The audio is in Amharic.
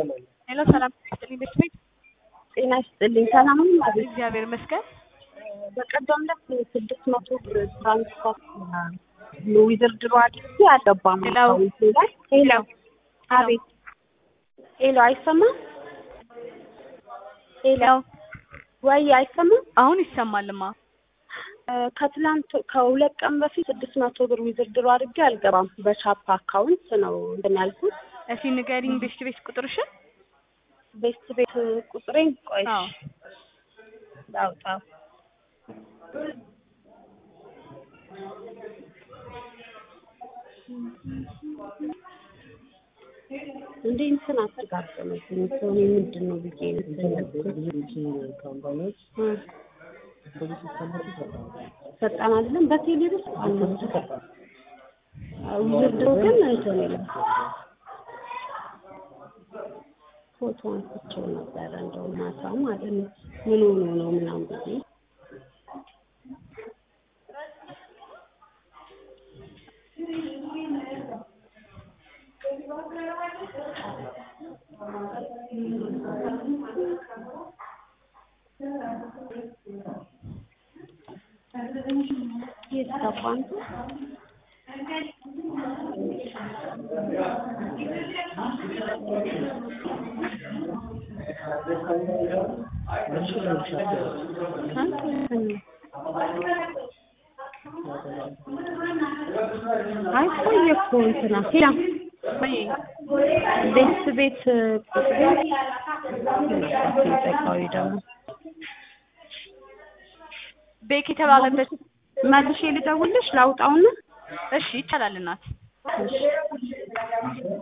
ሄሎ ሰላም ይስጥልኝ ቤት ቤት ጤና ይስጥልኝ። ሰላም ነው ማለት እግዚአብሔር ይመስገን። በቀደም ዕለት ስድስት መቶ ብር ትራንስፖርት ዊዝድሮ አድርጌ አልገባም ሄሎ አካውንቴ ላይ። ሄሎ አቤት። ሄሎ አይሰማም? ሄሎ ወይ አይሰማም? አሁን ይሰማልማ። እ ከትላንት ከሁለት ቀን በፊት ስድስት መቶ ብር ዊዝድሮ አድርጌ አልገባም። በቻፓ አካውንት ነው እንትን ያልኩት። እስኪ ንገሪኝ ቤት ቤት ቁጥርሽን። ቤት ቤት ቁጥሬን ቆይ አዎ ላውጣው። እንዴ እንትን አስተጋጠመብኝ ሰው እኔ ምንድን ነው ብዬ እንትን ያልኩት እ ፈጣን አይደለም በቴሌ ብር ውድድሮ ግን እንትን ይላል ፎቶ አንስቼው ነበረ እንደው ማታ ማለት ነው ምን ሆኖ ነው ምናምን ብዬ የት ገባ አንተ? አንተ እንትን ነው። አይ ቆየ እኮ እንትና ሄላ ወይ ቤት ቤት ቁጥሬ ጠቃዊ ደግሞ ቤክ የተባለበት መልሼ ልደውልሽ ላውጣውና እሺ ይቻላል እናት እሺ